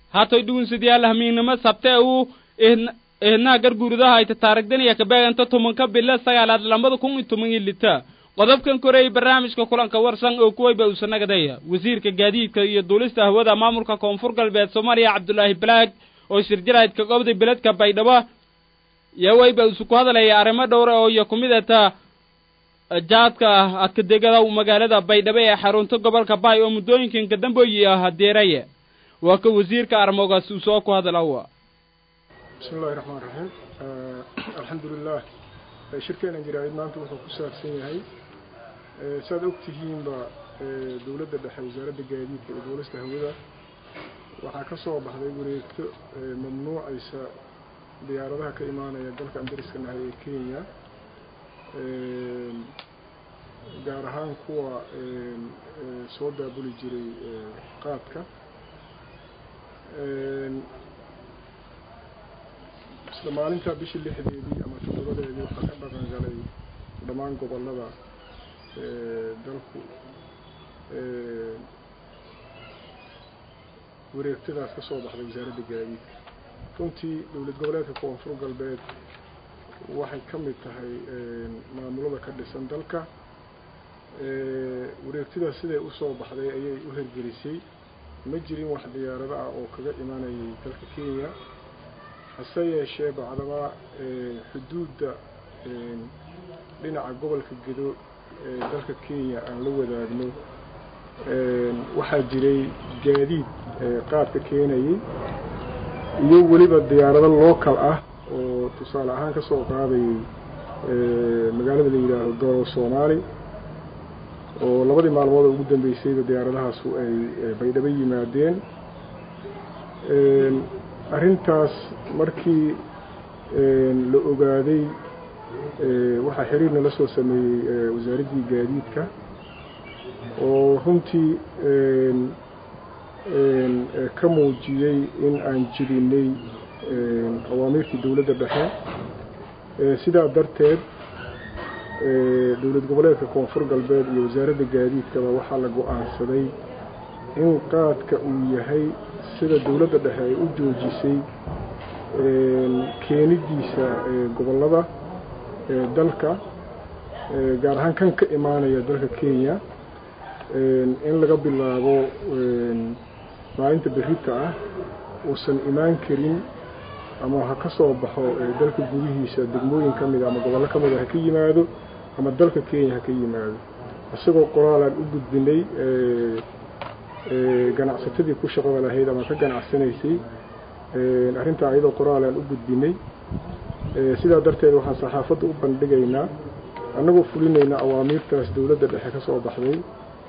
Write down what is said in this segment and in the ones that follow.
hatoy dhugunsidayaal hamiignimo sabte uu eednaha garguuridaha ayta taarigdaniya kabeeganta tumanka bila sagaalaad lambada kun iyo toban iyo lita qodobkan koreeyay barnaamijka kulanka warsan oo kuwayba uusanagadeeya wasiirka gaadiidka iyo duulista hawada maamulka koonfur galbeed soomaaliya cabdulaahi balaag oo shirjaraydka gobda beledka baydhabo iyo wayba isu ku hadalaya arrimo dhowra oo iyo ku mid ata jaadka ah adkadegada magaalada baydhabo ee xarunta gobolka baay oo muddooyinkan kadambooyi ah hadeeraye waa ka wasiirka armoogaas uu soo ku hadalawa bismi illahi raxmaan raxiim alxamdulilah shirkeena jaraa'id maanta wuxuu ku saabsan yahay saaad og tihiinba dowladda dhexe wasaaradda gaadiidka iyo duulista hawada waxaa ka soo baxday wareegto mamnuucaysa diyaaradaha ka imaanaya dalka andariska nahay ee kenya gaar ahaan kuwa soo daabuli jiray qaadka isla maalintaa bishii lixdeedii ama toddobadeedii waxaa ka dhaqan galay dhammaan gobollada dalku wareegtadaas ka soo baxday wasaaradda gaadiidka runtii dowlad goboleedka koonfur galbeed waxay ka mid tahay maamulada ka dhisan dalka wareegtadaas siday usoo baxday ayay u hergelisay ma jirin wax diyaarado ah oo kaga imanayay dalka kenya hase yeeshee bacdaba xuduudda dhinaca gobolka gedo ee dalka kenya aan la wadaagno waxaa jiray gaadiid qaadka keenayay iyo weliba diyaarado local ah oo tusaale ahaan ka soo qaadayay magaalada la yidhaaho doro soomaali oo labadii maalmood oo ugu dambeysayba diyaaradahaasu ay baydhabo yimaadeen arrintaas markii la ogaaday waxaa xiriirna la soo sameeyey wasaaraddii gaadiidka oo runtii ka muujiyey in aan jirinay awaamiirtii dowladda dhexe sidaa darteed dowlad goboleedka koonfur galbeed iyo wasaaradda gaadiidkaba waxaa la go-aansaday in qaadka uu yahay sida dowladda dhexe ay u joojisay keenidiisa gobollada dalka gaar ahaan kan ka imaanaya dalka kenya in laga bilaabo maalinta berrita ah uusan imaan karin ama ha ka soo baxo dalka gudihiisa degmooyin ka mida ama gobollo ka mida ha ka yimaado ama dalka kenya ha ka yimaado isagoo qoraalaan u gudbinay ganacsatadii ku shaqada lahayd ama ka ganacsanaysay arrintaa iyadoo qoraalaan u gudbinay sidaa darteed waxaan saxaafadda u bandhigaynaa annagoo fulinaynaa awaamiirtaas dowladda dhexe ka soo baxday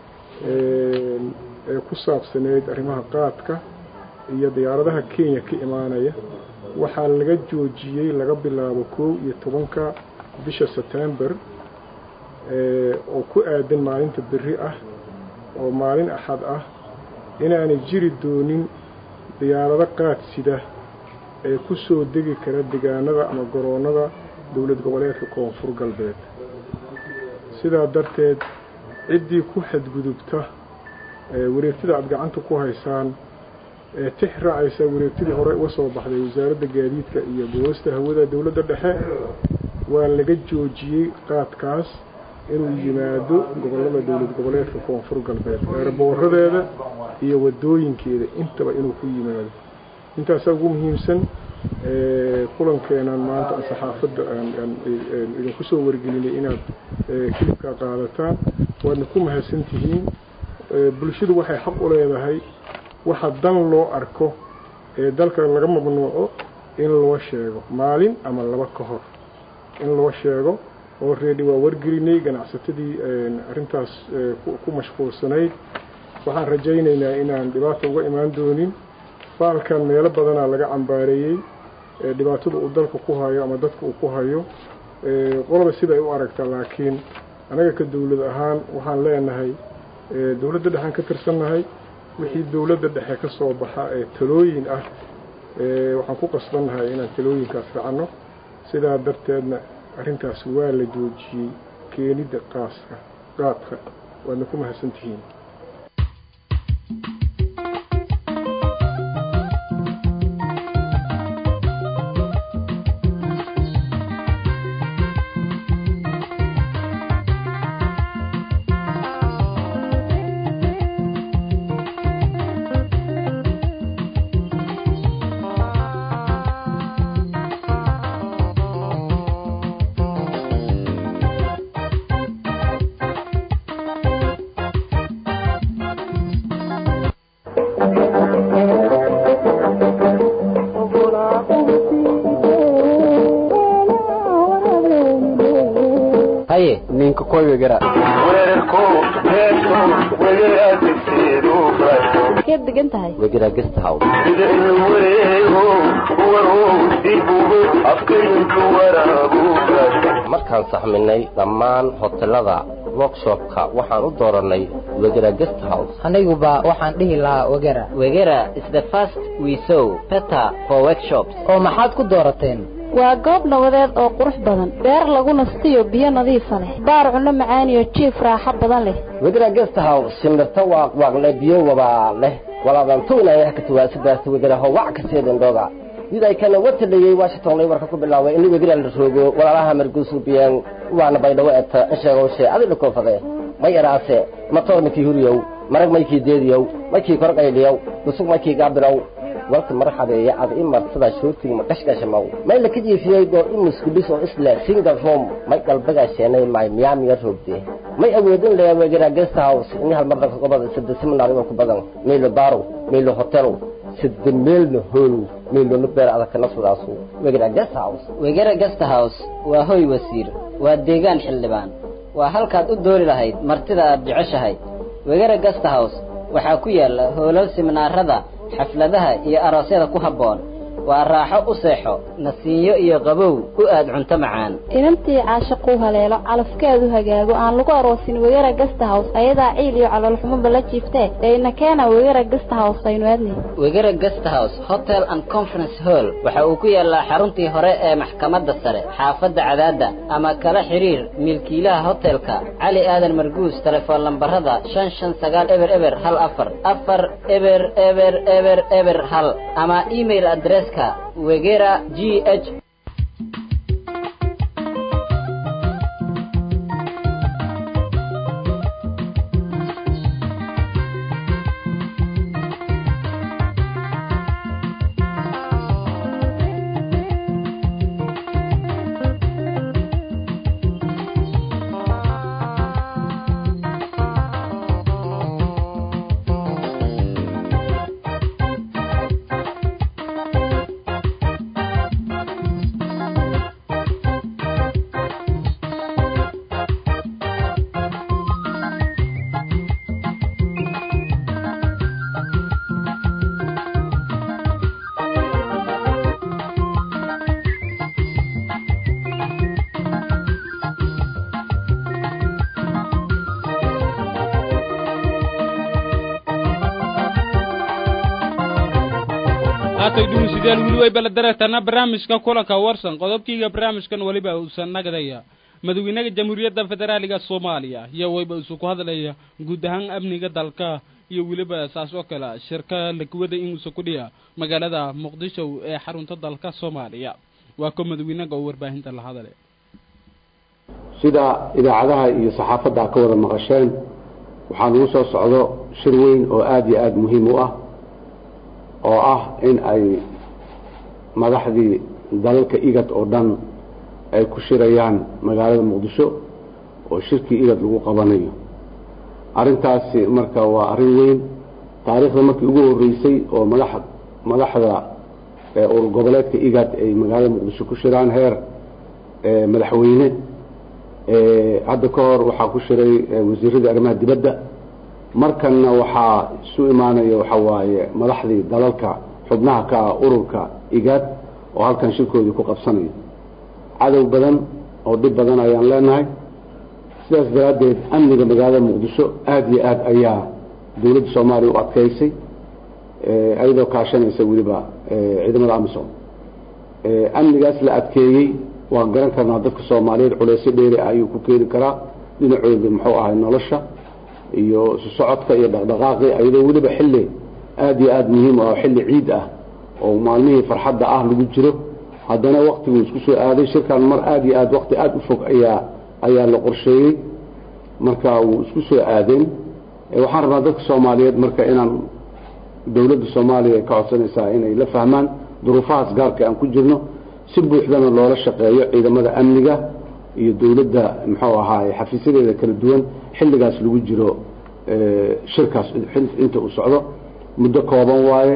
ee ku saabsaneyd arrimaha qaadka iyo diyaaradaha kenya ka imaanaya waxaa laga joojiyey laga bilaabo kow iyo tobanka bisha setember oo ku aadan maalinta berri ah oo maalin axad ah inaanay jiri doonin diyaarado qaad sida ee ku soo degi kara degaanada ama garoonnada dowlad goboleedka koonfur galbeed sidaa darteed ciddii ku xadgudubta wareegtada aada gacanta ku haysaan ee tix raacaysa wareegtadii hore uga soo baxday wasaaradda gaadiidka iyo boolista hawada dowladda dhexe waa laga joojiyey qaadkaas inuu yimaado gobollada dowlad goboleedka koonfur galbeed eerbooradeeda iyo wadooyinkeeda intaba inuu ku yimaado intaasaa ugu muhiimsan kulankeenan maanta aan saxaafadda aan idinku soo wargelinay inaad kilibkaa qaadataan waadna ku mahadsan tihiin bulshadu waxay xaq u leedahay waxa dan loo arko ee dalka laga mamnuuco in loo sheego maalin ama laba ka hor in loo sheego oo reedi waa wargelinay ganacsatadii arrintaas ku mashquulsanayd waxaan rajaynaynaa inaan dhibaata uga imaan doonin faalkan meelo badanaa laga cambaareeyey dhibaatada uu dalka ku hayo ama dadka uu ku hayo qolaba siday u aragtaa laakiin anaga ka dowlad ahaan waxaan leenahay dowladda dhexaan ka tirsannahay wixii dowladda dhexe ka soo baxa ee talooyin ah waxaan ku qasbannahay inaan talooyinkaas racanno sidaa darteedna arrintaas waa la joojiyey keenidda qaaska qaadka waadna ku mahadsan tihiin koy wegera keed degan tahay wegera guest house markaan saxminay dhammaan hotelada workshopka waxaan u dooranay wegera guest house aniguba waxaan dhihi lahaa wegera wegera is the first we saw better for workshops oo maxaad ku doorateen waa goob nabadeed oo qurux badan beer lagu nastiyo biyo nadiifa leh baar cunno macaaniyo jiif raaxo badan leh wegera guest house shimirta waaqwaaqle biyo wabaa leh walaadantuunaya ka tuwaasidaasta wegera howac kaseedendooga didaykana watadhayey washington laywarka ku bilaaway in wegera la roogo walaalaha marguusurbiyeen waana baydhawo eta insheegowshe adidha koofade may eraase matoor maykii huriyow marag maykii deediyow maykii korqayliyow dusug maykii gaabilow walka marxabeeye ad i martada shoortig ma qashqashamaw may laka jiifiyey goor i muskudhis oo isle single room may qalbagaasheenay may miyaamiga roogde may awoodin lee wegera guest house in hal mardanka gobada sida seminar ku badan meylo barow meylo hotelo sida meelna hoolow meelona beer adagkana sidaasu wegera guest house wegera guest house waa hoy wasiir waa deegaan xildhibaan waa halkaad u doori lahayd martida aad jeceshahay wegera guest house waxaa ku yaalla hoolal siminaarada xafladaha iyo aroosyada ku habboon waa raaxo u seexo nasiinyo iyo qabow u aad cunto macaan inantii caashaquu haleelo calafkeedu hagaago aan lagu aroosin wegera gasta house ayadaa ciil iyo caloolxumuba la jiiftee dayna keena wegera gasta house aynu aadnay wegera guest house hotel and conference hall waxa uu ku yaallaa xaruntii hore ee maxkamadda sare xaafadda cadaadda ama kala xiriir milkiilaha hotelka cali aadan marguus telefoon lambarada shan shan sagaal eber eber hal afar afar eber eber eber eber hal ama email adresska wegera g h haatay dhumusidyaal weli way baladareetana barnaamijka kulanka warsan qodobkiiga barnaamijkan weliba uusan nagadaya madaxweynaha jamhuuriyadda federaaliga soomaaliya iyo wayba isu ku hadlaya guud ahaan amniga dalka iyo weliba saas oo kale shirka lakuwada inuusa ku dhiya magaalada muqdisho ee xarunta dalka soomaaliya waa ko madaxweynaga oo warbaahinta la hadale sida idaacadaha iyo saxaafadda ka wada maqasheen waxaa nagu soo socdo shir weyn oo aada iyo aada muhiim u ah oo ah in ay madaxdii dalalka igad oo dhan ay ku shirayaan magaalada muqdisho oo shirkii igad lagu qabanayo arrintaasi marka waa arrin weyn taariikhda markii ugu horreysay oo madax madaxda urur goboleedka igad ay magaalada muqdisho ku shiraan heer madaxweyne hadda ka hor waxaa ku shiray wasiiradii arrimaha dibadda markanna waxaa isu imaanaya waxa waaye madaxdii dalalka xubnaha ka ah ururka igaad oo halkan shirkoodii ku qabsanaya cadow badan oo dhib badan ayaan leenahay sidaas daraaddeed amniga magaalada muqdisho aada iyo aad ayaa dowladda soomaaliya u adkaysay iyadoo kaashanaysa weliba ciidamada amisom amnigaas la adkeeyey waan garan karnaa dadka soomaaliyeed culeysyo dheeri ah ayuu ku keeni karaa dhinacooda muxuu ahay nolosha iyo isu socodka iyo dhaqdhaqaaqi iyadoo weliba xilli aada iyo aada muhiim ah oo xilli ciid ah oo maalmihii farxadda ah lagu jiro haddana waktiguu isku soo aaday shirkan mar aada iyo aad wakti aada u fog ayaa ayaa la qorsheeyey marka wuu isku soo aadeen waxaan rabnaa dadka soomaaliyeed marka inaan dowladda soomaaliya ka codsanaysaa inay la fahmaan duruufahaas gaarka aan ku jirno si buuxdana loola shaqeeyo ciidamada amniga iyo dowladda muxuu ahaaye xafiisyadeeda kala duwan xilligaas lagu jiro shirkaas inta uu socdo muddo kooban waaye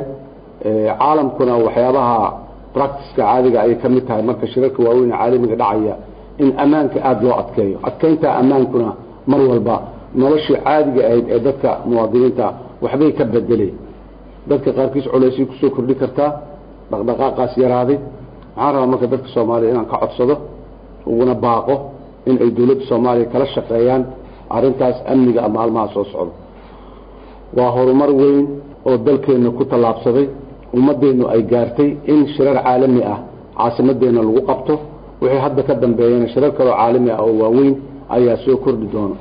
caalamkuna waxyaabaha practiceka caadiga ayay ka mid tahay marka shirarka waaweyn ee caalamiga dhacaya in ammaanka aada loo adkeeyo adkeynta ammaankuna mar walba noloshii caadiga ahayd ee dadka muwaadiniinta waxbay ka bedelay dadka qaarkiis culaysay kusoo kordhi kartaa dhaqdhaqaaqaas yaraaday waxaan rabaa marka dadka soomaaliya inaan ka codsado uguna baaqo in ay dowladda soomaaliya kala shaqeeyaan arrintaas amniga maalmaha soo socdo waa horumar weyn oo dalkeenna ku tallaabsaday ummaddeennu ay gaartay in shirar caalami ah caasimadeenna lagu qabto wixii hadda ka dambeeyana shirar kaloo caalami ah oo waaweyn ayaa soo kordhi doono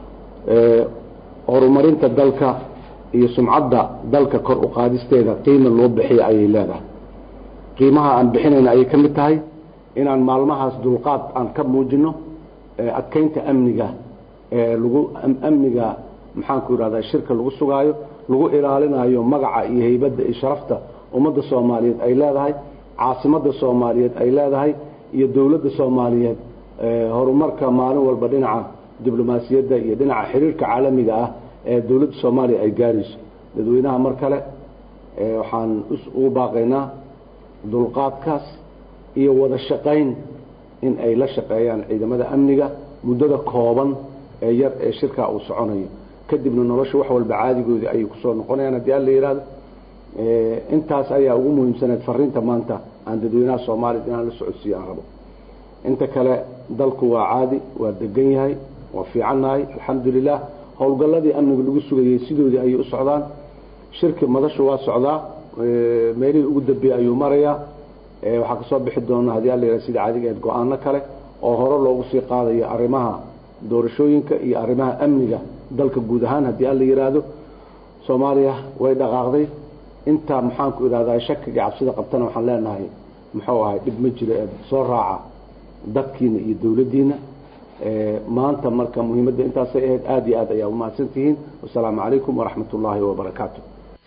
horumarinta dalka iyo sumcadda dalka kor u qaadisteeda qiima loo bixiya ayay leedahay qiimaha aan bixinayna ayay ka mid tahay inaan maalmahaas dulqaad aan ka muujino adkeynta amniga lagu amniga maxaanku idhahda shirka lagu sugaayo lagu ilaalinayo magaca iyo heybadda iyo sharafta ummadda soomaaliyeed ay leedahay caasimadda soomaaliyeed ay leedahay iyo dowladda soomaaliyeed horumarka maalin walba dhinaca diblomaasiyadda iyo dhinaca xiriirka caalamiga ah ee dowladda soomaaliya ay gaarayso dadweynaha mar kale waxaan ugu baaqaynaa dulqaadkaas iyo wada shaqayn in ay la shaqeeyaan ciidamada amniga muddada kooban ee yar ee shirkaa uu soconayo kadibna nolosha wax walba caadigoodii ayay kusoo noqonayaan haddii alla yidhaahdo intaas ayaa ugu muhiimsaneed fariinta maanta aan dadweynaha soomaaliya inaan la socodsiiyo aan rabo inta kale dalku waa caadi waa degan yahay waa fiicannahay alxamdulilah howlgalladii amniga lagu sugayey sidoodii ayay u socdaan shirki madashu waa socdaa meelihii ugu dambeeyey ayuu marayaa waxaa kasoo bixi doona haddii alla yidhahdo sida caadiga eed go-aano kale oo hore loogu sii qaadayo arrimaha doorashooyinka iyo arrimaha amniga dalka guud ahaan haddii alla yidhaahdo soomaaliya way dhaqaaqday intaa maxaanku idhahdaa shakiga cabsida qabtana waxaan leenahay muxuu ahay dhib ma jiro ee soo raaca dadkiina iyo dowladdiina maanta marka muhiimadda intaasay ahayd aada iyo aad ayaa umahadsan tihiin wasalaamu calaykum waraxmat ullaahi wabarakaatu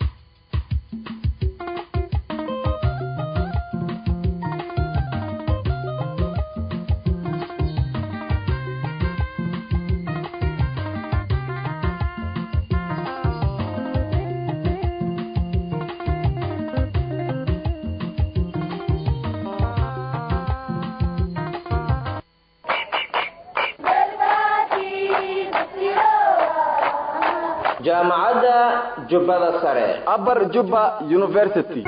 jaamacadda jubbada sare abar jubba university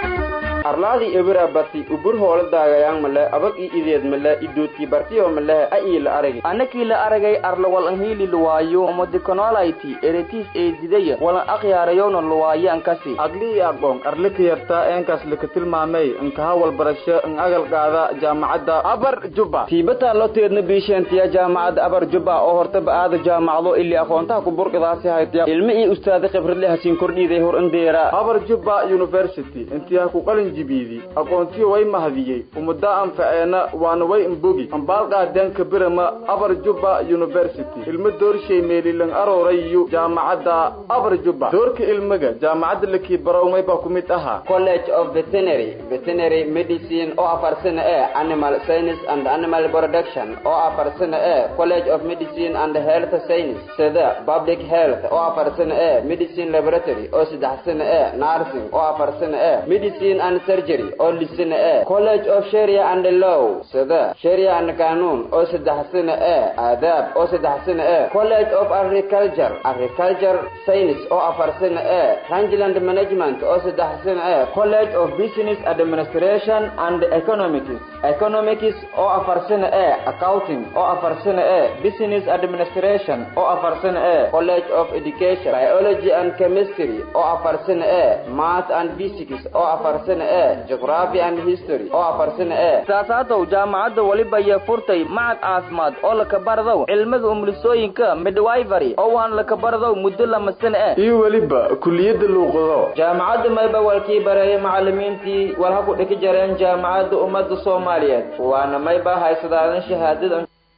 arlaadi ebira bati ubur hoolo daagayaan male abag i ideed male idoodkii bartiyo malehe a ii la aragi anakii la aragay arla walan hiili luwaayo omodikonoolayti eretis eedidaya walan akhyaarayowna luwaayo ankasi aglii aqoon arlika yartaa eenkaas lika tilmaamay inkaha walbarasho in agal qaada jaamacadda abar jubba tiibataa loo teedna biisheentiya jaamacadda abar jubba oo hortaba aada jaamacdo ili aqoontaha ku burqidaasi haytya ilmi ii ustaada khibradle hasiin kordhiiday hor indeera abar jubba university intiyaa ku qalin jibiidi aqoontiyo way mahadiyey umada anfaceena waana way imbogi ambaalqaadeenka birama abar jubba university ilmo doorshay meelilan aroorayu jaamacadda abar jubba doorka ilmiga jaamacadda lakii barowmay baa ku mid ahaa college of veterinary veterinary medicine oo afar sano ee animal science and animal production oo afar sano ee college of medicine and health science sida public health oo afar sano ee medicine laboratory oo saddex sano ee nursing oo afar sano ee medicine and surgery oo lisana ee college of sharia and law sida sharia and qanuun oo saddex sano ee aadaab oo saddex sano ee college of agriculture agriculture science oo afar sano ee rangeland management oo saddex sano ee college of business administration and economics economics oo afar sano ee accounting oo afar sano ee business administration oo afar sano ee college of education biology and chemistry oo afar sano ee math and physics oo afar sano ee geography and history oo afar sano ee saasaatow jaamacadda weliba iyo furtay macad caafimaad oo lakabardow cilmada umulisooyinka midwifery oo waan lakabardow muddo lama sano eh iyo weliba kuliyadda luuqado jaamacadda mayba walkii bareeyay macalimiintii walha ku dhiki jareen jaamacadda ummadda soomaaliyeed waana mayba haysadaadan shahaadada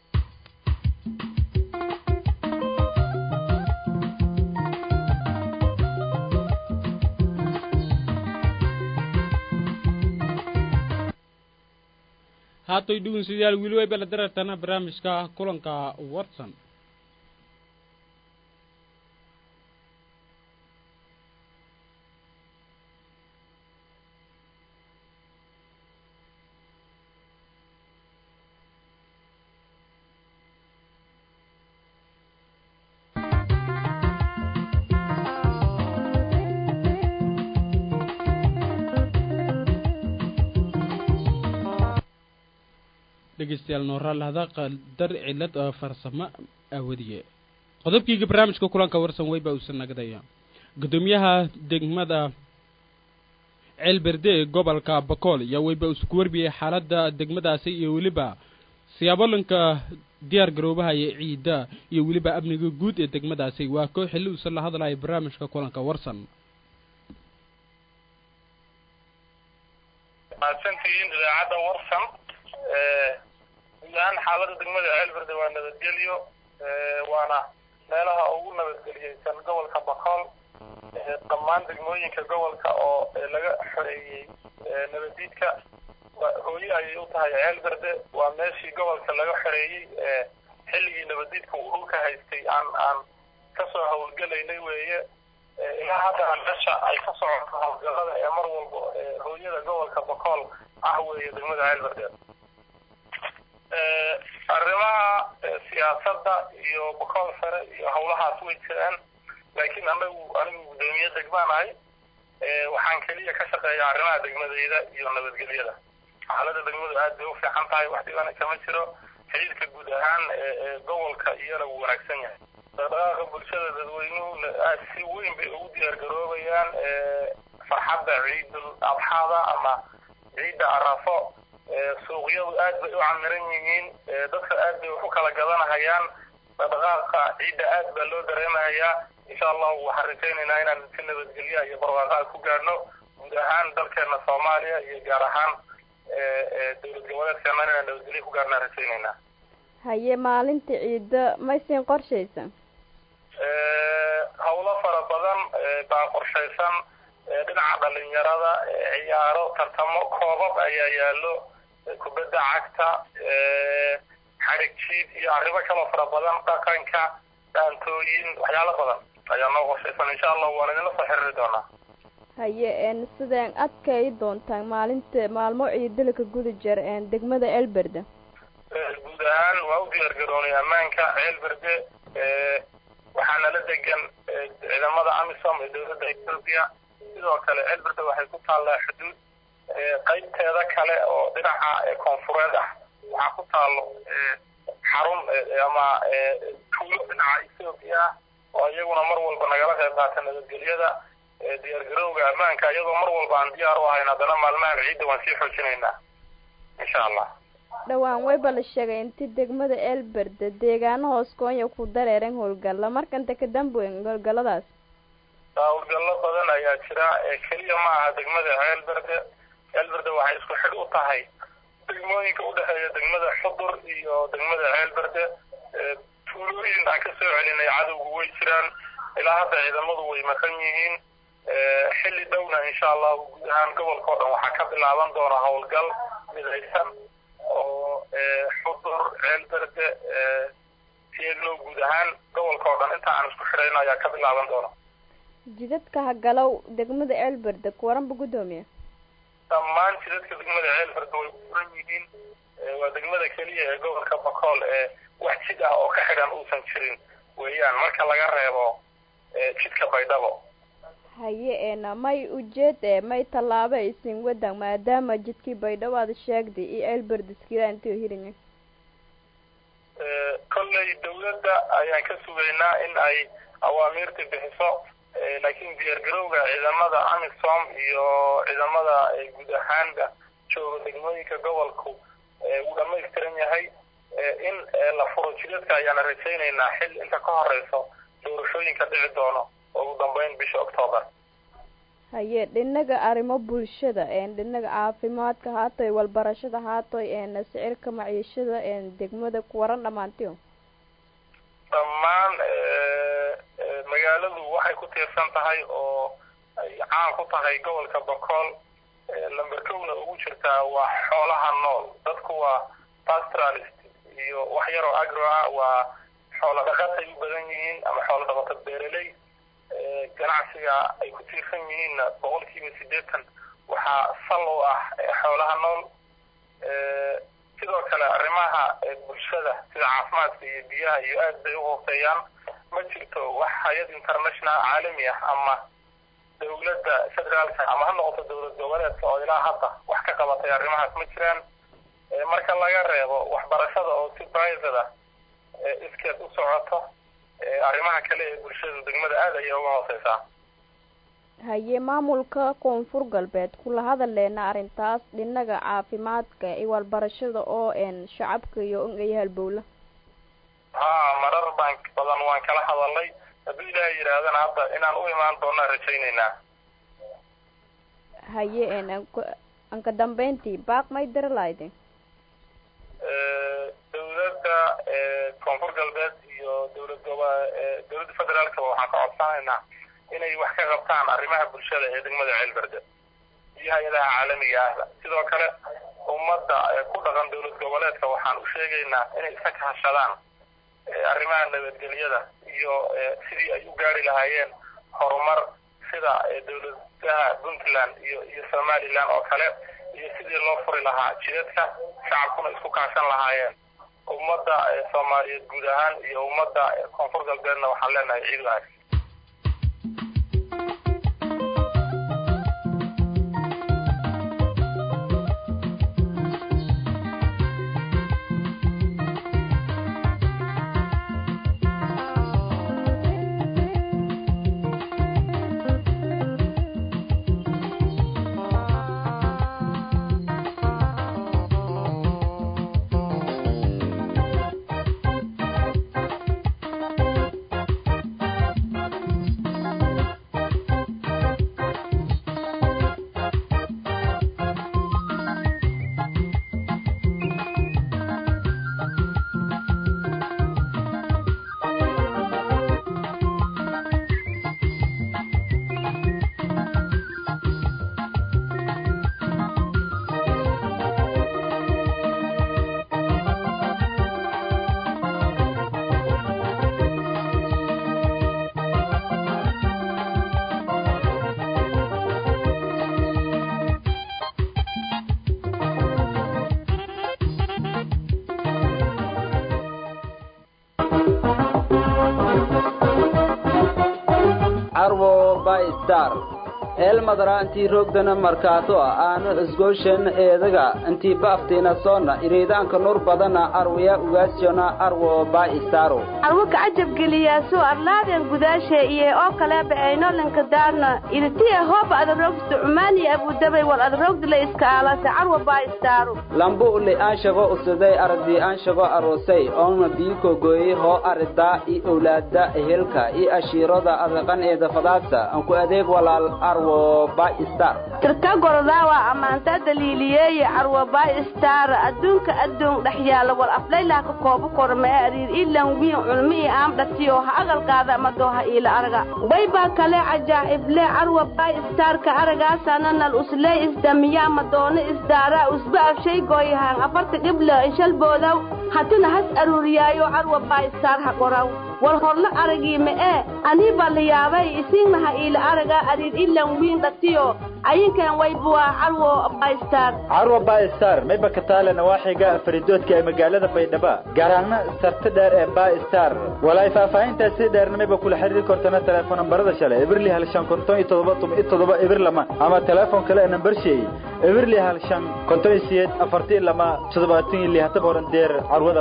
haatoy dhugunsidayaal wili way bala darartana barnaamijka kulanka watson dhegeystayaal nooraalahda qaldar cilad oo farsamo awadiye qodobkiiga barnaamijka kulanka warsan weyba uusan nagadaya guddoomiyaha degmada ceelberde ee gobolka bakool ayaa weyba isku warbiyey xaaladda degmadaasi iyo weliba siyaabolanka diyaar garoobaha iyo ciidda iyo weliba amniga guud ee degmadaasi waa koo xilli uusan la hadlaya barnaamijka kulanka warsan mahadsantihiin idaacadda warsan guud ahaan xaaladda degmada ceelberde waa nabadgelyo waana meelaha ugu nabadgeliyeysan gobolka bakool dhammaan degmooyinka gobolka oo laga xoreeyey nabadiidka hooye ayay u tahay ceelberde waa meeshii gobolka laga xoreeyey xilligii nabadiidka uu dhulka haystay aan aan kasoo howlgelaynay weeye ilaa haddana meesha ay ka socoto howlgalada ee mar walba hooyada gobolka bakool ah weeye degmada ceelberde arrimaha siyaasadda iyo bakool sare iyo howlahaas way jiraan laakiin anagu anigu guddoomiye degmaan ahay waxaan keliya ka shaqeeya arrimaha degmadeyda iyo nabadgelyada xaaladda degmadu aad bay u fiican tahay wax dhibana kama jiro xiriirka guud ahaan ee gobolka iyana wuu wanaagsan yahay dhaqdhaqaaqa bulshada dadweynuhu aad si weyn bay ugu diyaar garoobayaan farxadda ciidul adxaada ama ciidda arafo suuqyadu aad bay u camiran yihiin dadka aad bay wax u kala gadanahayaan dhaqdhaqaaqa ciidda aad baa loo dareemahayaa insha allahu waxaan rajaynaynaa inaan si nabadgelya iyo barwaaqaad ku gaadhno guud ahaan dalkeena soomaaliya iyo gaar ahaan dowlad goboleedkeena inaan nabadgelya ku gaadhnaan rajaynaynaa haye maalinta ciidda maysin qorshaysan howlo fara badan baa qorshaysan dhinaca dhalinyarada ciyaaro tartamo koobab ayaa yaallo kubadda cagta xarig jiid iyo arrimo kaloo fara badan dhaqanka dhaantooyin waxyaalo badan ayaa noo qorshaysan insha allah waan idinla soo xiriiri doonaa haye n sideen adkay doontaan maalinta maalmo ciidalka guda jir degmada elberde guud ahaan waa u diyaar garoonay ammaanka ceelberde waxaa nala degan ciidamada amisom ee dowladda ethoopia sidoo kale ceelberde waxay ku taallaa xuduud qaybteeda kale oo dhinaca koonfureed ah waxaa ku taallo xarun ama tuulo dhinaca ethoopia ah oo iyaguna mar walba nagala qayb qaata nabadgelyada diyaar garowga ammaanka iyadoo mar walba aan diyaar u ahayn haddana maalmahan ciidda waan sii xoojinaynaa insha allah dhowaan wayba la sheegay inti degmada elberde deegaano hoos koonya ku dareeren howlgalla markanta ka dambeyn howlgalladaas howlgallo badan ayaa jira keliya ma aha degmada ceelberde ceelberde waxay isku xidh u tahay degmooyinka udhexeeya degmada xudur iyo degmada ceelberde tuulooyin aan ka soo celinay cadowgu way jiraan ilaa hadda ciidamadu way maqan yihiin xilli dhowna insha allahu guud ahaan gobolka oo dhan waxaa ka bilaaban doona howlgal midaysan oo xudur ceelberde tieglow guud ahaan gobolka oo dhan inta aan isku xidhayno ayaa ka bilaaban doona jidadka hagalow degmada ceelberde kuwaranba guddoomiya dhammaan jidadka degmada ceelberde way kuran yihiin waa degmada keliya ee gobolka bakool ee wax jid ah oo ka xidhan uusan jirin weeyaan marka laga reebo jidka baydhabo haye ena may ujeed e may tallaabo aysin wadan maadaama jidkii baydhabo aad sheegday iyo ceelberdiskila intio hirinya kolley dawladda ayaan ka sugaynaa in ay awaamiirta bixiso laakiin diyaar garowga ciidamada amisom iyo ciidamada guud ahaanba jooga degmooyinka gobolku wuu dhamaystiran yahay in la furo jidadka ayaana rajaynaynaa xil inta ka horeyso doorashooyinka dhici doono ugu dambeyn bisha octoobar haye dhinaga arrimo bulshada dhinaga caafimaadka haatoy walbarashada haatoy sicirka maciishada degmada kuwaran dhammaantiyo dhammaan magaaladu waxay ku tiirsan tahay oo ay caan ku tahay gobolka bakool lamber kowna ugu jirtaa waa xoolaha nool dadku waa pastoralist iyo wax yaroo agro ah waa xoolo dhaqatay u badan yihiin ama xoolo dhaqato beereley ganacsiga ay ku tiirsan yihiinna boqolkiiba siddeetan waxaa sal u ah xoolaha nool sidoo kale arrimaha bulshada sida caafimaadka iyo biyaha iyo aad bay u hooseeyaan ma jirto wax hay-ad international caalami ah ama dawladda federaalka ama ha noqoto dowlad goboleedka oo ilaa hadda wax ka qabatay arrimahaas ma jiraan marka laga reebo waxbarashada oo si private ah iskeed u socoto arrimaha kale ee bulshada degmada aad ayay uga hooseysaa haye maamulka koonfur galbeed kula hadaleena arrintaas dhinaga caafimaadka iyo walbarashada oo n shacabka iyo iyo halbowla ha marar baan badan waan kala hadalnay hadduu ilaahay yidhaahdana hadda inaan u imaan doonaa rajaynaynaa haye n anka dambeyntii baaq may diri lahayde dawladda koonfur galbeed iyo dawlad goba dawladda federaalkaba waxaan ka codsanaynaa inay wax ka qabtaan arrimaha bulshada ee degmada ceelberde iyo hay-adaha caalamiga ahba sidoo kale ummadda ku dhaqan dawlad goboleedka waxaan u sheegaynaa inay iska kahashadaan arrimaha nabadgelyada iyo sidii ay u gaari lahaayeen horumar sida dawladaha puntland iyo iyo somaliland oo kale iyo sidii loo furi lahaa jidadka shacabkuna isku kaashan lahaayeen ummadda soomaaliyeed guud ahaan iyo ummadda koonfur galbeedna waxaan leenahay ciid wanaagsan carwo by star eelmadara intii roogdana markaato aanu isgooshen eedaga intii baaftiina soona iriidaanka nur badana arwaya ugaasjona arwo by staro arwo kacajab geliyaaso arlaaden gudaashe iyo oo kaleeba aynolanka daarna iritiya hooba adarogsta cumaaniya abudabay wal adarogdila iska aalase carwo by staro lambu uli aanshago usuday ardi aanshago aroosay oona biiko gooyey hoo aridaa i owlaada ehelka i ashiirada adaqan eeda fadaagta anku adeeg walaal arwo by star tirka gordaawa ammaantaa daliiliyeeye carwo by star adduunka addoon dhex yaalla wal aflaylah ka koobo kormee ariir ilan wiin culmi i aamdhatiyo ha agalkaada madooha iila araga waybaa kale cajaa'ible carwo by starka aragaasana nal uslee isdamiyaa madoone isdaaraa usba afshay gooyahaan afarta dhibla ishalboodaw hatina has aruuriyaayo carwo by star ha qoraw wal horla aragii ma'ee anii baa la yaabay isiinnaha iila araga ariir ilan wiin dhatiyo ayinkan waybuwaa carwo baystar carwo baystar mayba ka taale nawaaxiga faridoodka ee magaalada baydhaba garaangna sarta dheer ee baystar walaay faahfaahintaasi dheerna mayba kula xiriiri kortana teleefon nambarada shale ibirli hal shan konton iyo todoba tuma iyo todoba ibir lama ama teleefon kale ee nambar sheey ibirli hal shan konton iyo siyeed afartii lama toddobaatan iyo lihataba horan deer carwada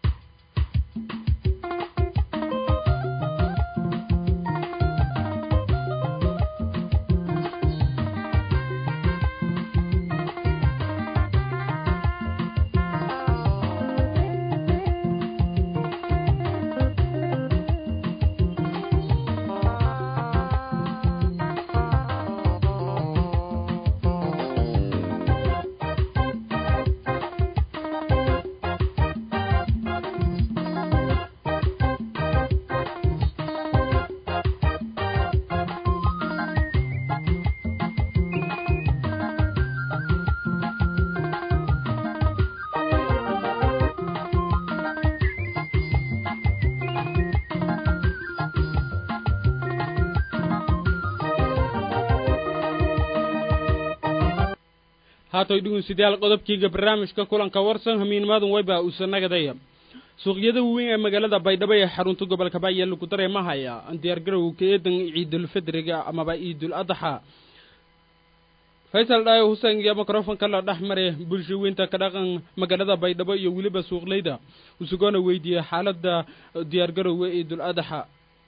haatoy dhugunsidayaal qodobkiiga barnaamijka kulanka warsan hamiinmaadun wayba uusannagadaya suuqyada waaweyn ee magaalada baydhabo ee xarunta gobolka baaya lagu dareemahaya diyaargarowga eedan ciidulfidriga amaba ciidul adxa faysal dhaayo huseen iyo microfonka la dhex maray bulshaweynta ka dhaqan magaalada baydhabo iyo weliba suuqleyda usugoona weydiiyey xaaladda diyaargarowga ee dul adaxa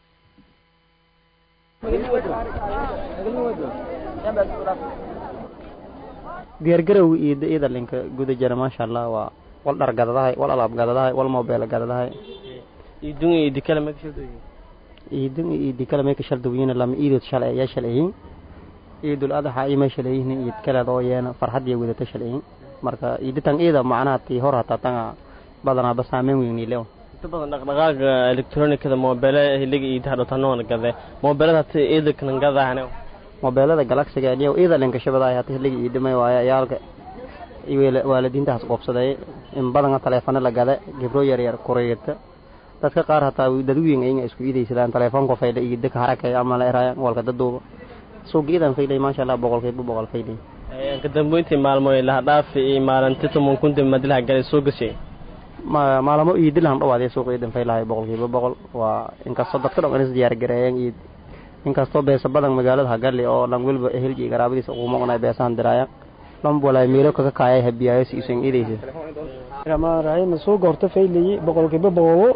diyaargarowga iyo iyada linka guda jira maasha allah waa wal dhar gadadahay wal alaab gadadahay wal mobile gadadahay idun iyo idikala ma kashaldoyin idun iyo idikala may kashaldoyin lama iidod shalay ayaa shalayihiin iidul adaxa imay shalayihiin iid kaleed oo yeena farxad iyo wadata shalayihiin marka iiditan iida macnaha tii hor hataa tanga badanaa ba saameyn weyn ilew inta badan dhaqdhaqaaga electronicada moobele hiliga iidaha dhotanoona gade moobelada hata iidakanan gadahane mobeelada galaxiga aliyow iida linka shabadaay hata hiliga iidhimay waaye ayaalka waalidiintahaas qoobsaday in badana taleefano la gada gibro yar yar kureyrta dadka qaar hataa dadweyn ayaga isku iidaysadaan taleefoonka faydha iyo daka harakaya ama la eraya walka daduuba suuqa iidan faydhay maasha allah boqolkiiba boqol faydhay ka dambeyntii maalmoy laha dhaafi iyo maalinti tuman kunti madilaha galay soo gashay ma maalamo iidilahan dhawaadee suuqa iidan faylahay boqolkiiba boqol waa inkastoo dadka dhan is diyaar gareeyeen iid inkastoo beesa badan magaalada hagali oo dhan weliba ehelji iyo garaabadiisa ugu maqnay beesahan diraayaan lama walaay meelo kaga kaayay habiyaayo si isan idaysa ramaan rahiim suuqa horta faylayi boqolkiiba boqolo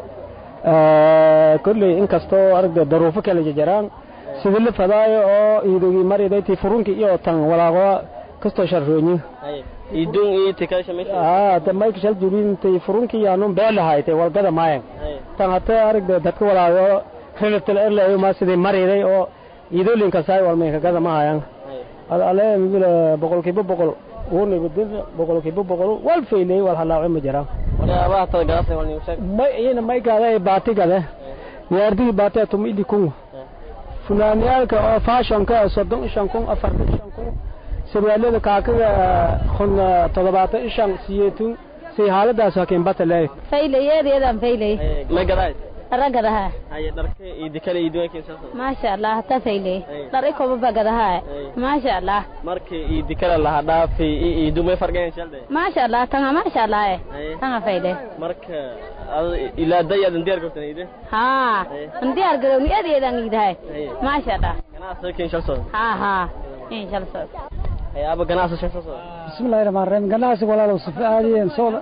kolley inkastoo aragda daruufo kala jajaraan sida la fadaayo oo iidogi maridayti furunki iyo tan walaaqo kastoo sharroonyi idun iyo tikasha meesha aa ta mayka shal jubintay furunki yaanun beelahaaytay walgada maayan tan hata aragda dadka walaaqo relatal erlayo ma sidii mariday oo iidoolinka saay walmayka gada maayan ale mibila boqolkiiba boqol uunibadin boqolkiiba boqol wal faylay wal halaaco ma jiraan waxyaabaha tada gadasay wal niusheeg may iyana may gada baati gade yaardigi baati atum idi kun funaaniyaalka oo fashionka soddon ishan kun afartan ishan kun sarwaalada kaakaga kun toddobaatan ishan siyeetun si haaladaas hakin bata leey faylay yeedeedan faylay may gadaay ragadaha haye dharka idikala iduwankiisa maasha allah hata faylay dhar ikobaba gadaha maasha allah marka idikala laha dhaafi idu may fargayn shalde maasha allah tanga maasha allah tanga faylay marka ilaa dayadan diyaar gabtan ide ha an diyaar garowni adeedan idahay maasha allah ganacsiga kin shal soo ha ha in shal soo haye aba ganacsi shal soo bismillahi rahmaan rahim ganacsi walaalow sifa aadiyen sooda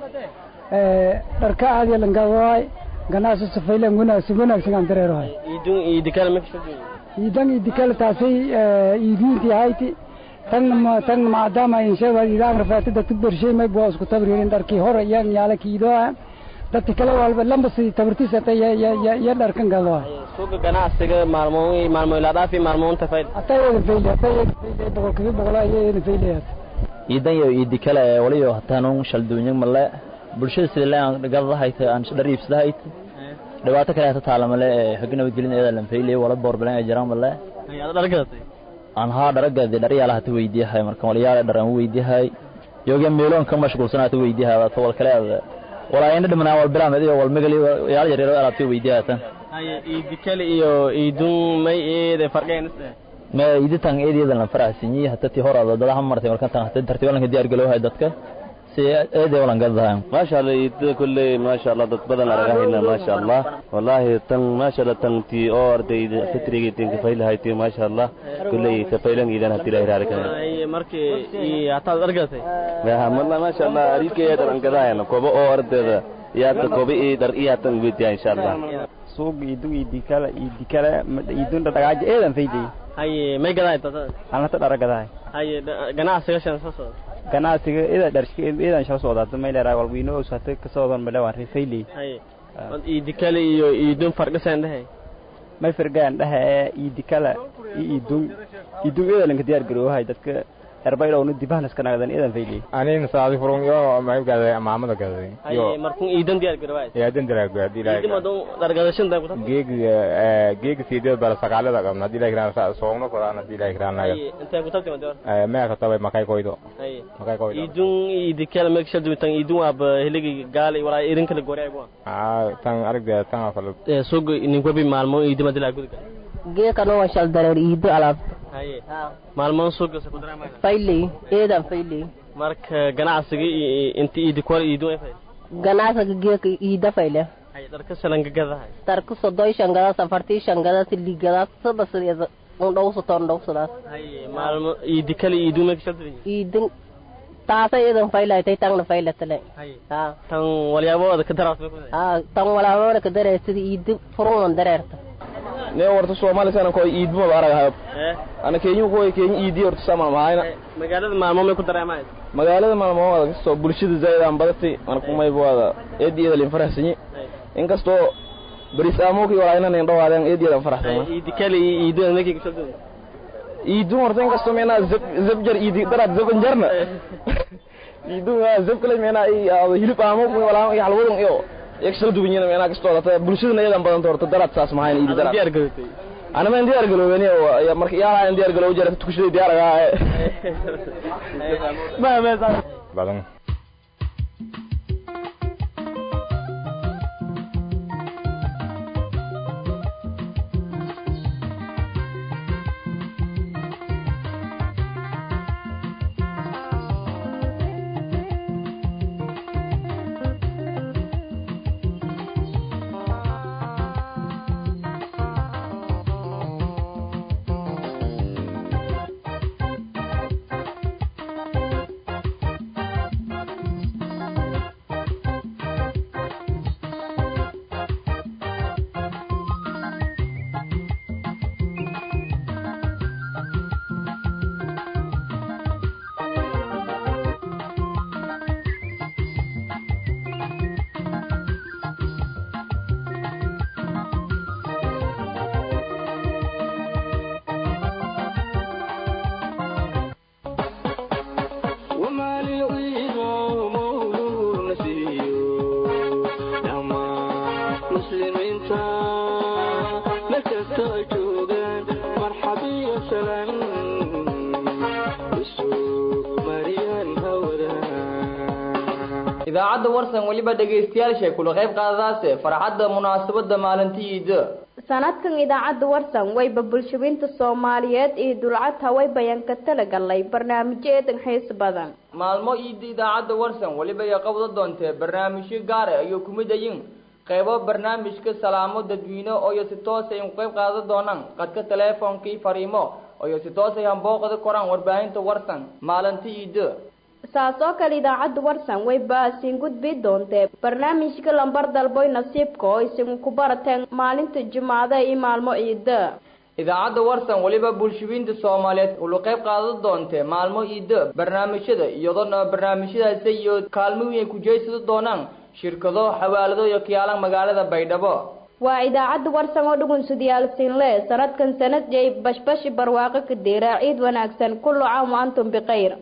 dharka aadiya langadawaay ganacsi sifaylen wanaagsan wanaagsan aan dareerahay idun idikala ma kashaldoyin idan idikala taasay iidiintii hayti tan tan maadaama insheega idaan rafaati dadka bershay may boo isku tabriirin dharkii hore yan yaala kiidoa dadka kale walba lamba si tabartiisa ta ya ya ya ya dharkan gadoa suuqa ganacsiga maalmoon maalmo ilaa dhaafi maalmoonta fayd hataa yada fayle hataa yada fayle boqolkiiba boqol ayada fayle iidan iyo iidikala ee waliyo hataanun shalduunyin male bulshada sida leen gadadahayta aan dhar iibsadahayt dhibaato kale hata taala male ee xog nabadgelin eeda lan faylay wala boorbalan ay jiraan male ayaad dhar gadatay aan haa dharagadi dharyaala hata weydiyahay marka walayaal dhar aan weydiyahay yoga meeloon ka mashquulsan hata weydiyahay waa wal kale aad walaa ina dhimanaa wal bilaamad iyo wal magali yaal yar yar alaabta weydiyahay tan haye idikala iyo idun may eede fargayn ma iditan eedeedan la faraxsanyi hata tii hor dadaha martay marka tan hata tartiibalanka diyaar galowhay dadka si eede walan gadahay maasha allah idada kulley maasha allah dad badan aragahayna maasha allah wallahi tan maasha allah tan tii oo ardayda fitrigii tinka faylahayti maasha allah kulley tafaylan idan hati ilahi raarikana haye markii hataad dhar gadatay mala maasha allah ariikaya dhar an gadahayna kobo oo ardayda yaata kobo ii dhar ii hatan weydiya insha allah suuq idun idikala idikala idun dhagaaja eedan fayday haye may gadaay tata aan hata dhara gadahay haye ganacsiga shan soo soo ganacsiga ida dharshka idan shal socdaata may leedahay walwiino oo sate ka socdan male waan rifayley haye idikala iyo idun farqasan dhahay may fargaan dhaha idikala iyo idun idun ida lanka diyaar garoohay dadka erbaydhowna dibahan iska nagdan idan fayley anin saadi furun yo may gaday maamada gaday haye markun idan diyaar garowaay idan diyaar garowaay dilay idin madon dargadashan dan kuta geeg geeg sideed bal sagaalada qabna dilay kiraan sa soogno korana dilay kiraan naga haye inta ku tabti mador eh ma ka tabay makay koydo haye makay koydo idun idikala mek shadu tan idun ab heligi gaal walaa irin kala goray bua ah tan aragda tan afal ee suuq nin ko bi maalmo idima dilay gudga geekano waa shal dareer iido alaab haye maalmoon suuqa sa kudrama fayley eedan fayley marka ganacsiga inta iidi kwal iidu ay fay ganacsiga geeka iida fayle haye dharka salan gagadahay darka soddon shan gada safartii shan gada sili gada saba sideeda un dhowsaton dhowsadaas maalmo iidi kale iidu ma kashaltay iidin taasa iyadan faylaytay tangna faylatale ha tan walyaaboda ka daraas ha tan walaabooda ka daree sida iidi furunan dareerta ne warta soomaali sana ko iidmo arag hayb ana keenyu ko keenyu iidi horta sama mahayna magaalada maalmo may ku dareemay magaalada maalmo wada soo bulshada zayd aan badatay ana kumay wada eediyada lin faraxsanyi inkastoo baris aamoki wala inaan in dhawaadeen eediyada faraxsan iidi kale iidi anaki kashaltay iidu horta inkastoo meena zab zabjar iidi daraad zaban jarna iidu zab kale meena ay hilib aamoki wala iyo halwadun iyo yaksal duwanyana meena kastoo lata bulshadana iyadan badan horta daraad saas mahayn iidi daraad diyaar galatay ana ma diyaar galowani marka yaa aan diyaar galow jarata tukushaday diyaar agaa ma ma badan idaacadda warsan weliba dhegaystayaasha kula qayb qaadadaase farxadda munaasabada maalintii iida sanadkan idaacadda warsan wayba bulshooyinta soomaaliyeed iyo dulcad hawaybayan ka talagalay barnaamijyo eedan xiis badan maalmo iida idaacadda warsan weliba ay qabda doontee barnaamijyo gaare ayuu ku mid ayin qaybo barnaamijka salaamo dadweyne ooyo si toos ay qayb qaadan doonaan qadka teleefonkii fariimo ooyo si toos ay hambooqda koraan warbaahinta warsan maalintii iida saas oo kale idaacadda warsan way baasiin gudbi doontee barnaamijka lambar dalboy nasiibka oo isagu ku barateen maalinta jumcada iyo maalmo ciida idaacadda warsan weliba bulshooyinta soomaaliyeed ulu qayb qaadan doontee maalmo ciida barnaamijyada iyadoona barnaamijyadaasi iyo kaalmo weyn ay ku jeysada doonaan shirkado xawaalado iyo kiyaalan magaalada baydhabo waa idaacadda warsan oo dhugunsudiyaalsiinle sanadkan sanad jay bashbashi barwaaqo ka diira ciid wanaagsan kullu caam wa antum bikhayr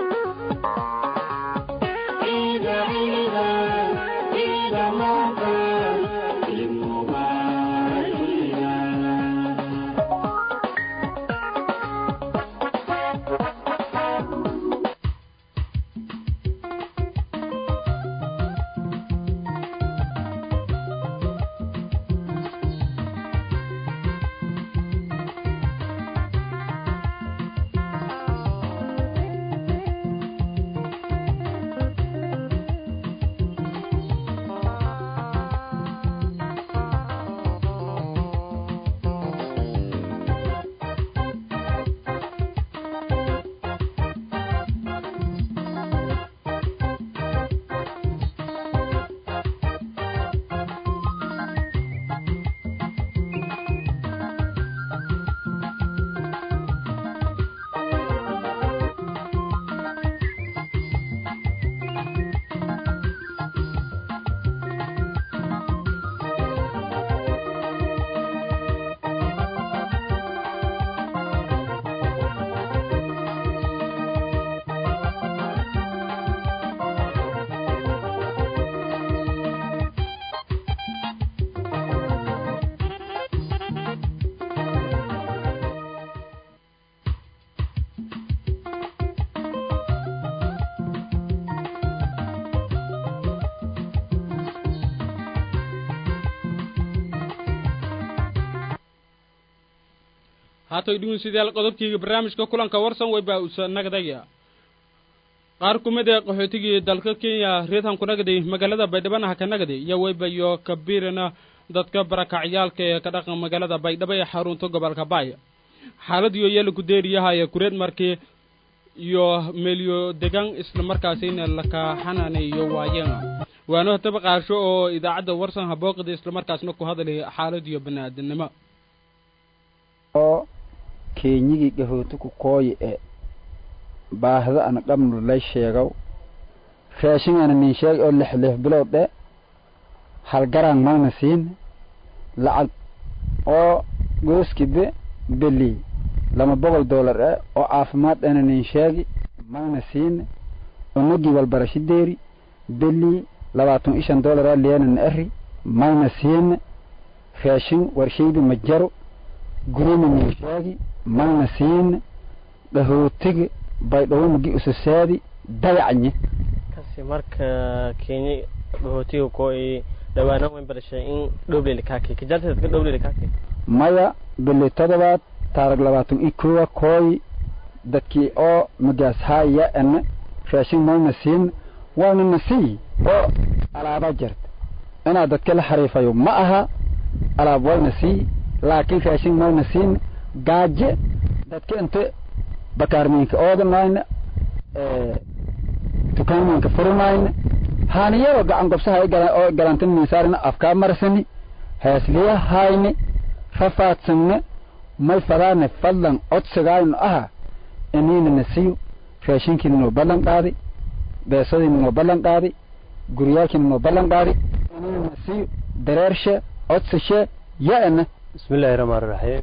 haatay dhegeystayaal qodobkayga barnaamijka kulanka warsan way baa usa nagdaya qaar ku mid ee qaxootigii dalka kenya reedhan ku nagday magaalada baydhabana ha ka nagday iyo wayba iyo kabirana dadka barakacyaalka ee ka dhaqan magaalada baydhabo ee xarunta gobolka baaya xaaladiyo yala ku deeriyahaya kureed markii iyo meelyo degan isla markaasina laka xanaaneeyo waayana waana hataba qaarsho oo idaacadda warsan habooqida isla markaasna ku hadalay xaaladiyo bani-aadanimo oo keenyigii gahooti ku kooyi e baahda ana dhamnu lay sheegow raashingana nin sheeg oo lix lix bilood e halgaraan magna siin lacag oo gooskibe beli lama boqol dollar e oo caafimaad ana nin sheegi magna siin unugii walbarashi deeri beli labaatan iyo shan dollar a leenana eri magna siin raashin warshaydi ma jaro gurina nin sheegi magna siin dhahootiga baydhowomagi ususaadi dayacnye kasi marka kenya dhahootiga ko i dhawaana weyn barashay in dhowleyli kaaki kajarteed ka dhowleyli kaaki maya bili todobaad taarag labaatan iyo kowa kooyi dadkii oo magaas haaya ana raashin mayna siin waana nasii oo alaaba jirta inaad dadka la xariifayo ma aha alaab wayna sii laakiin raashin mayna siin gaaje dadka inte bakaarmiinka oodanayna dukaamiinka furanayna haaniyadoo gacan gobsaha oo galantin miisaarina afkaa marsani heesliya hayni rafaadsanna may fadaane fadlan codsigaayno aha iniina nasiyo raashinkiina noo ballan qaadi beesadiina noo ballan qaadi guryaalkiina noo ballan qaadi iniina nasiyo dareershe codsashe ya-ana bismillaahi raxmaani raxiim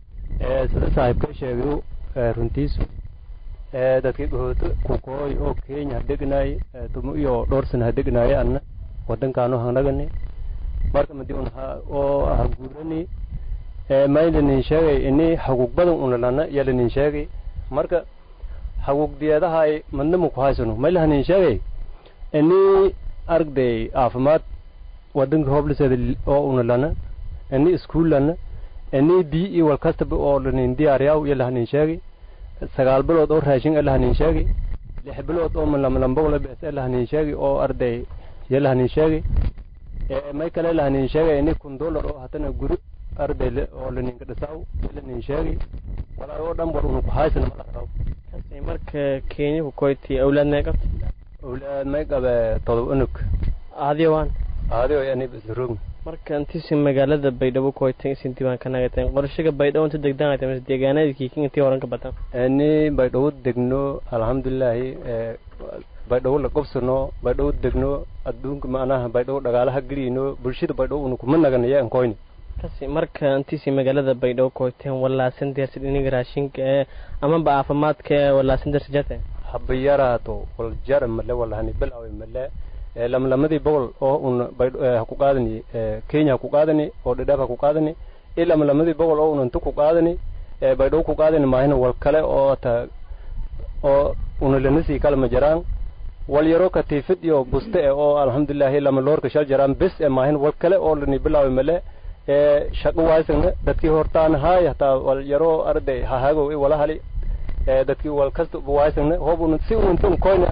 sida saaxiibka sheegayu runtiisu dadkii dhahooto kukooy oo kenya hadegnaay tumo iyo dhowr sana hadegnaay anna wadankaano hanagani marka madi un oo haguurani maylanin sheegay ini hagug badan unalana yalanin sheegay marka hagug diyeedahay madnama ku haysano maylahanin sheegay ini aragday caafimaad wadanka hobliseeda oo unalana ini iskuullana ini biyi iyo walkastaba oo lanin diyaariyaw yalahanin sheegay sagaal bilood oo raashin alahanin sheegi lix bilood oo lamlambogle bes alahanin sheegi oo arday yalahanin sheegi may kale lahanin sheegay ini kun dollar oo hatana guri arday oo laninka dhisaw yalanin sheegi walaa oo dhan war unu ku haysana malaraw kasi marka kenya ku koyti awlaad may qabta awlaad may qabe todob unug aadiyo waan aadiyo yani bisroog marka intisi magaalada baydhabo koytan isin diiwaan ka nagateen qorshaga baydhabo inta degdaan ay tahay deegaanadii kiikin intii horan ka badan ani baydhabo degno alxamdulilaahi baydhabo la qobsano baydhabo degno adduunka macnaha baydhabo dhagaalaha geliyno bulshada baydhabo unu kuma naganaya an koyni kasi marka intisi magaalada baydhabo koyteen walaasan deersid iniga raashinka ee amaba caafimaadka ee walaasan deersid jate haba yaraato wal jara male walahani bilaawe male lamlamadii boqol oo un haku qaadani kenya haku qaadani oo dhidhaab haku qaadani i lamlamadii boqol oo un inta ku qaadani baydhabo ku qaadani maahina wal kale oo ta oo una lanasii kale ma jaraan wal yaro katiifid iyo buste e oo alxamdulilahi lama loorka shal jaraan bes e maahin wal kale oo lani bilaawi male shaqo waysagna dadkii hortaan haay hataa wal yaro arday hahagow i wala hali dadkii wal kasta waysagna hoob un si unta koynan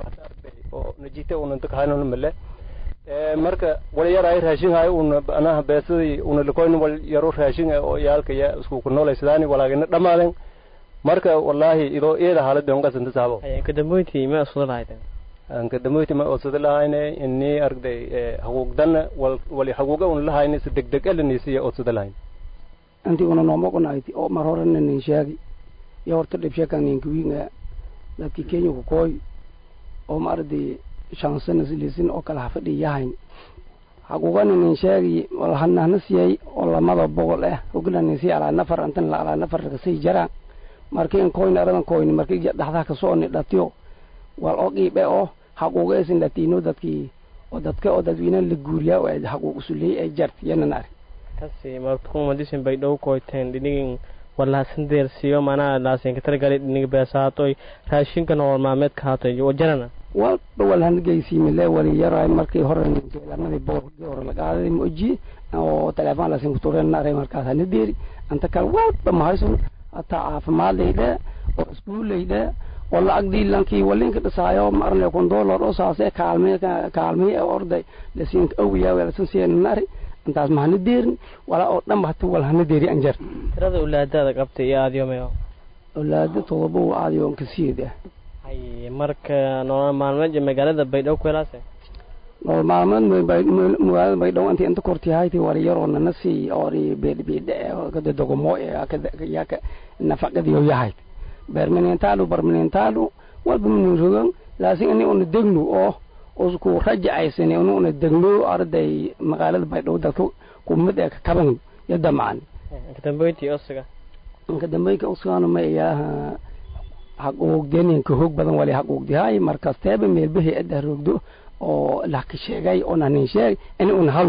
oo najite unanta kahaynon male marka wal yaray raashin hay un anaha beesadii una lakoyn wal yaro raashin oo yaalka ya isku ku noolaysadani walaagina dhamaaden marka wallahi idoo iyada haalada on qasanta saabo kadamboyti ma usada lahayden kadamboyti ma usada lahayne ini argday haguugdana wal wali haguuga un lahayne si degdeg elanisiya usada lahayn anti una noomoqonayti oo mar horena nin sheegi iyo horta dhibshekan ninkawiinga dadki kenya ku kooy oo ma arday shan sana lisin oo kale hafadhi yahayn hagugana nin sheegi walhanahna siyay oo lamada boqol ah oglanin si alaa nafar antan la alaa nafar kasii jaraan markii in koyni aradan koyni markii dhaxdaa kasoo ni dhatiyo wal oo qiibe oo haquuga isin dhatiino dadkii oo dadka oo dadweyne la guuriyaa oo haquuq usuliyey ay jart yanan ari kasi markuu madisin bay dhow koyteen dhinigin walaasan deersiyo manaa laasinka targali dhiniga beesaatoy raashinka nolol maalmeedka haatoy wajarana walba walhan geysiimile wali yaraay markii hore lamadii boorkii hore laqaaday moji oo telefoon lasin kuturen naray markaas hana deeri anta kale walba mahaysun hataa caafimaadlayde oo iskuulayde oo lacagdii lankii walinka dhisaayo marne kun dollar oo saase kaalme kaalmey orday lasin awiyaa lasin siya nari intaas ma hana deerin walaa oo dhan ba hata wal hana deeri anjar tirada ulaadaada qabtay iyo aadiyo mayo awlaado todoba waa aadiyo kasiyeed ah hay marka nolol maalmeed magaalada baydhabo ku helaase nolol maalmeed magaalada baydhabo inta inta korti haytay wari yaroo nanasi ori beedbeedhe kada dogomo yaka nafaqadiyo yahayd berminentalu barminentalu walba minin rogan laasin ini una degnu oo usku rajacaysan ini una degno arday magaalada baydhabo dadka kumid ee kakaban iyo damcan kadambeyti osiga inka dambeyka usugana ma iyaaha haquugdenin ka hoog badan wali haquugdihay markasteeba meelbahay ada roogdo oo laka sheegay oo nanin sheeg in un halu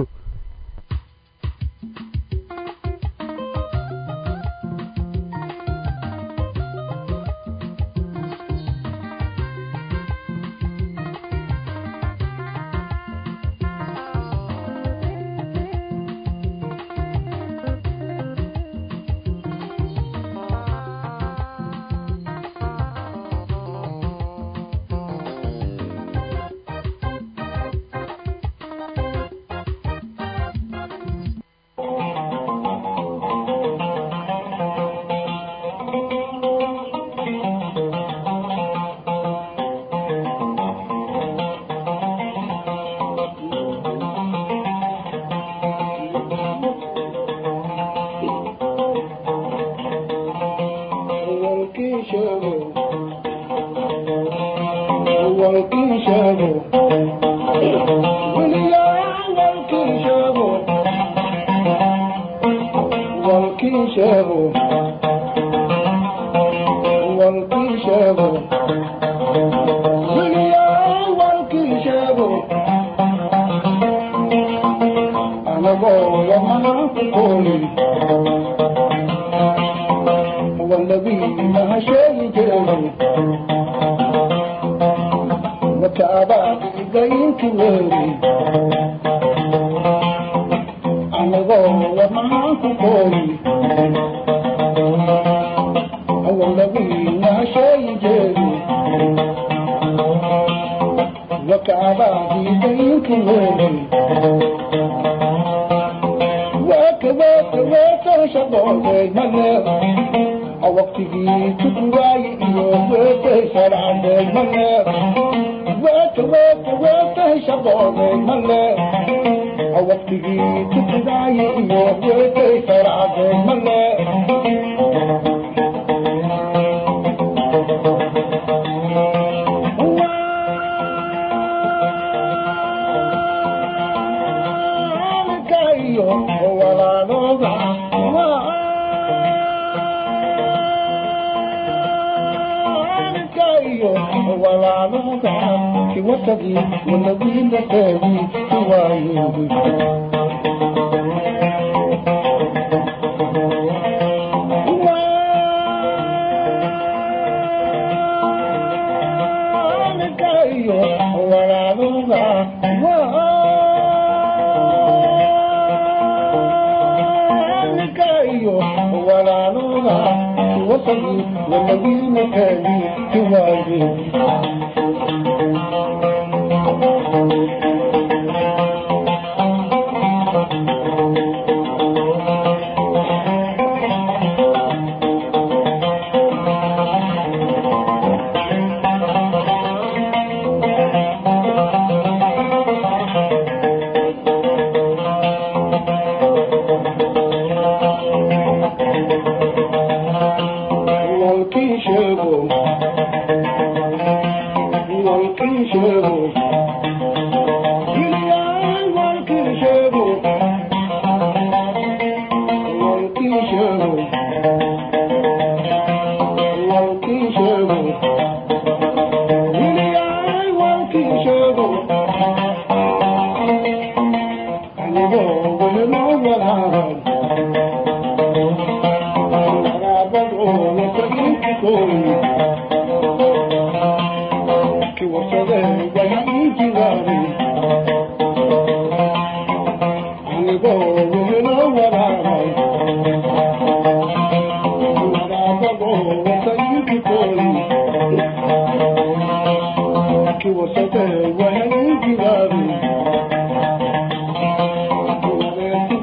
Thank you.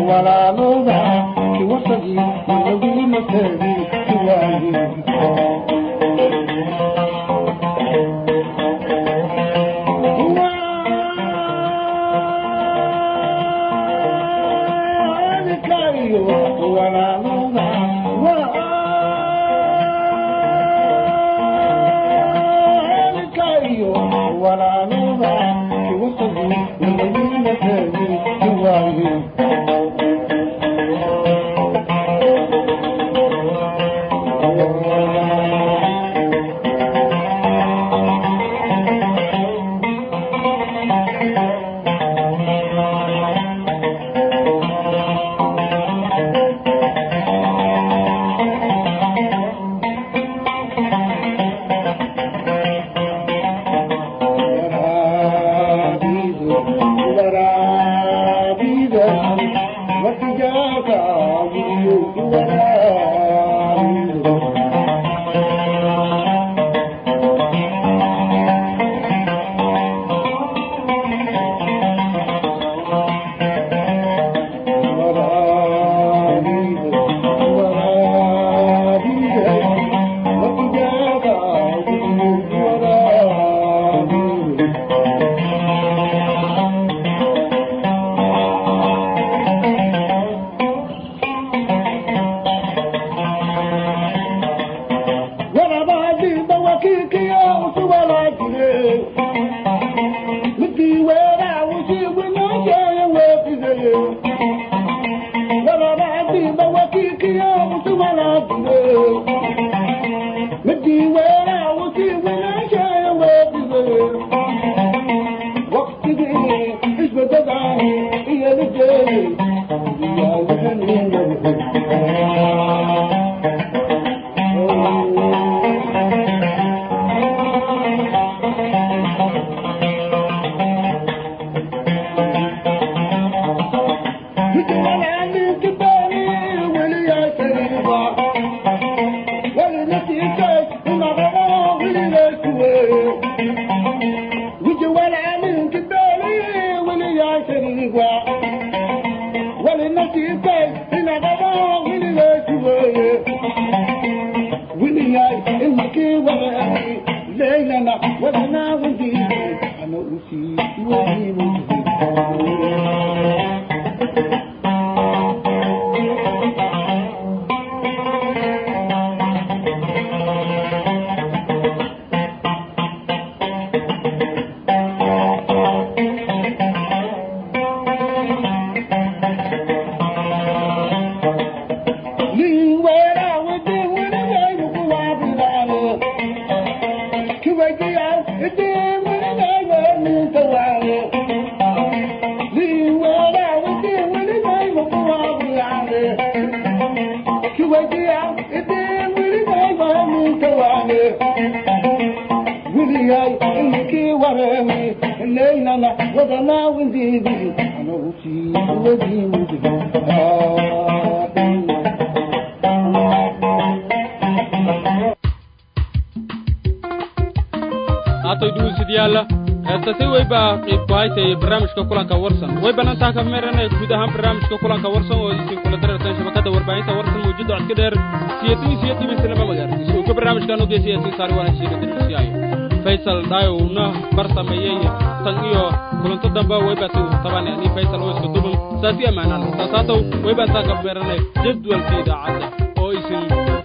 haatay dhugusidyaalla heestase weyba qiib ku haytay barnaamijka kulanka warsan way bannantaha ka meeranaya guud ahaan barnaamijka kulanka warsan oo isin kula darartan shabakadda warbaahinta warsan mawjada codka dheer siyatin siyadibislama magaar isuuka barnaamijkan ogey siyasin saari waana shiira dirisiyayo faysal dhaayowna bar sameeyey tan iyo kulanto dambe waybatu tabane ani faysal oo iska duban saasi ammaanaan saas haatow waybaantaa ka meeranay jadwalka idaacadda oo isin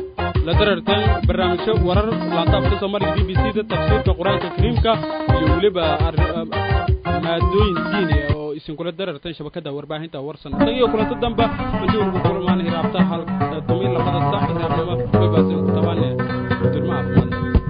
la dararteen barnaamijyo warar laantaafka soomaaliga b b c da tafsiirka qur-aanka kariimka iyo weliba maadooyin diini oo isinkula dararteen shabakadda warbaahinta warsan tan iyo kulanto damba intii unugu kulmaan hiraabta hal tomiin labada sac hiraabnimo waybaasi ku tabaane dirma caafimaad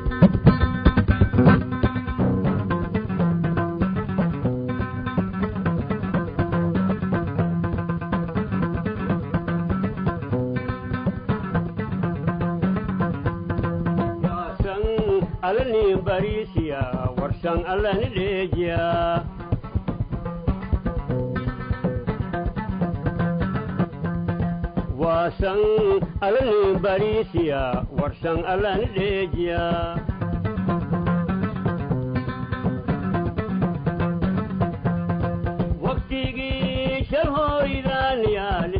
alani barisiya warsan alani dheejiya waasan alani barisiya warsan alani dheejiya waqtigii shalhoydaaniya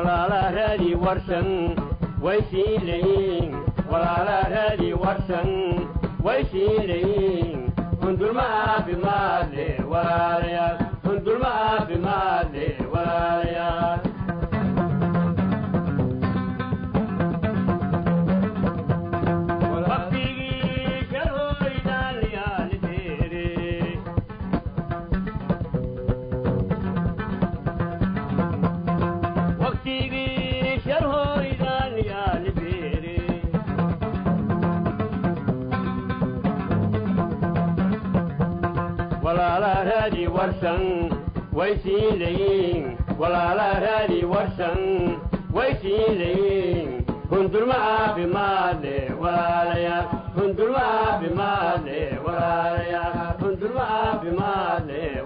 walaala raadi warsan way sii leeyiin walaala raadi warsan way sii leeyiin hundulma caafimaad leh walaalayaal hundulma caafimaad leh walaalayaal waqtigii sharhooydaan yaalideere waqtigii sharhooydaan yaalideere walaala raadi warsan way sii leeyiin walaala raadi warsan way sii leeyiin hundulma caafimaad leh walaalayaal hundulma caafimaad leh walaalayaal hundulma caafimaad leh